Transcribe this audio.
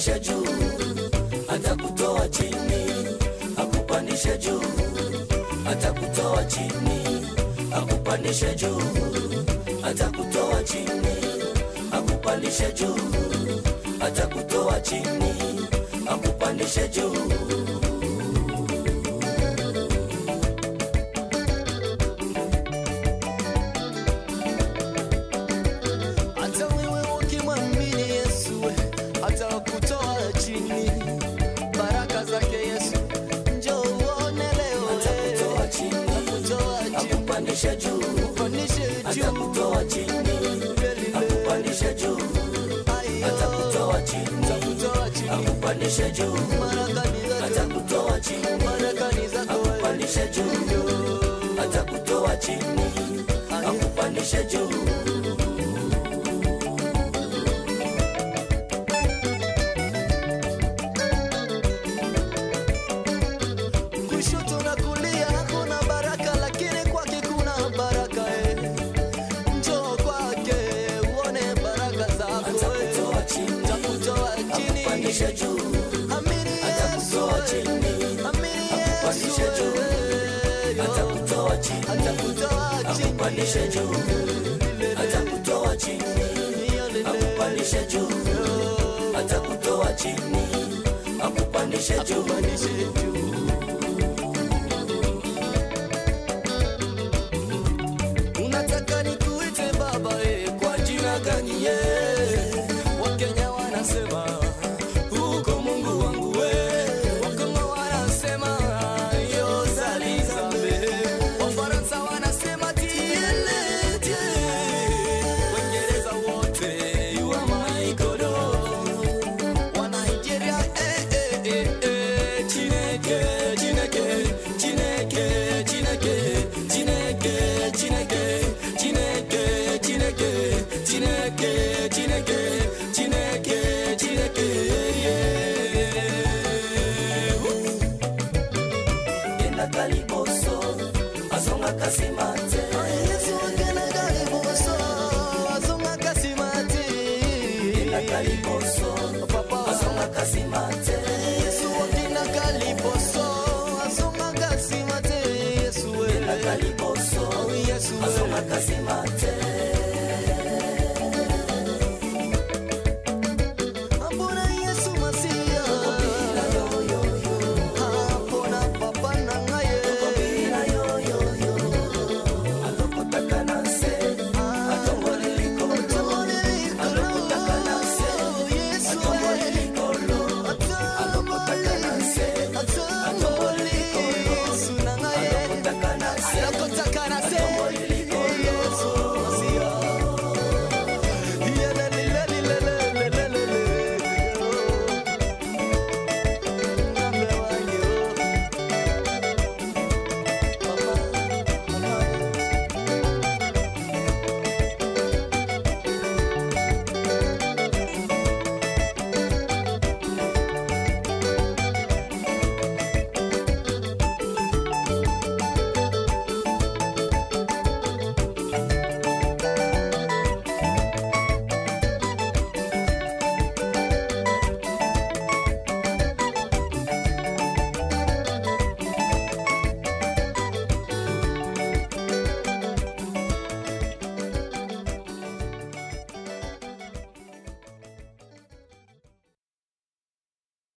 akupandishe juu atakutoa chini akupandishe juu atakutoa chini akupandishe juu atakutoa chini akupandishe juu atakutoa chini akupandishe juu hata wewe ukimwamini Yesu atakutoa chini. Baraka zake Yesu njoo uone leo, atakutoa chini atakutoa chini, akupandishe juu kupandishe juu, atakutoa chini akupandishe juu Ayo, atakutoa chini atakutoa chini. akupandishe juu Baraka ni zako, atakutoa chini baraka ni zako wewe. akupandishe juu atakutoa chini akupandishe juu kushoto na kulia hakuna baraka, lakini kwake kuna baraka eh. Njoo kwake uone baraka zako eh. atakutoa chini Takutoa chini, akupandishe juu amini Yesu, atakutoa eh. chini amini akupandishe Yesu, juu eh. atakutoa chini Atakutoa chini, akupandishe juu atakutoa chini akupandishe juu atakutoa chini akupandishe juu Akupandishe juu. Unataka nikuite baba eh, kwa jina gani ye? Wakenya wanasema huko Mungu wangu we, Wakongo wanasema yo Zalizambe, Wafaransa wanasema tiele tie, Waingereza wote wa maikodo wa Nigeria eh eh eh eh Chineke Chineke Chineke Chineke Chineke Chineke Chineke Chineke Chineke Chineke Chineke Chineke yeah. enda kaliboso azonga kasimate Yesu akena kariboso azonga kasimati enda kaliboso Papa azonga kasimate Yesu akena kaliboso azonga kasimati Yesu enda we kaliboso Yesu we azonga kasimate